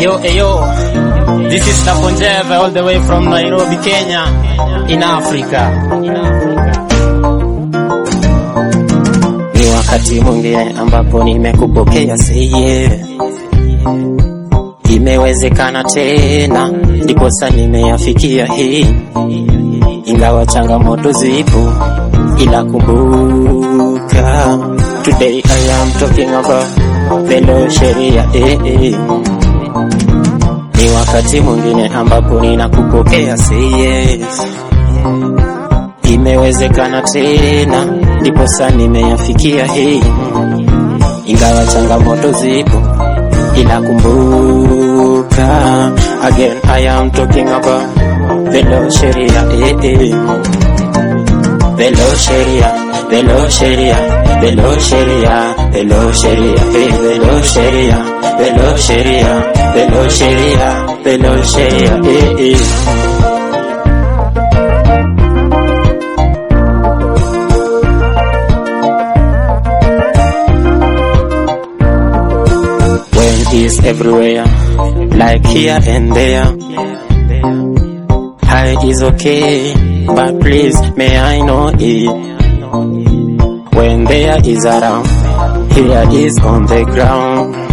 Yo, yo, this is Taponjeva all the way from Nairobi, Kenya, in Africa. Ni wakati mwingine ambapo nimekupokea seye, imewezekana tena, ndiposa nimeyafikia hii, ingawa changamoto zipo, ila kumbuka, today I am talking about velo sheria eh, eh. Ni wakati mwingine ambapo ninakupokea say yes. Imewezekana tena, ndiposa nimeyafikia hii, ingawa changamoto zipo, ila kumbuka, again I am talking about velo sheria eh, eh. Velo sheria, velo sheria, velo sheria, velo sheria, eh, velo sheria, velo sheria, velo sheria, velo sheria, eh, eh. When is everywhere, like here and there. High is okay, but please may I know it. When there is around, here is on the ground.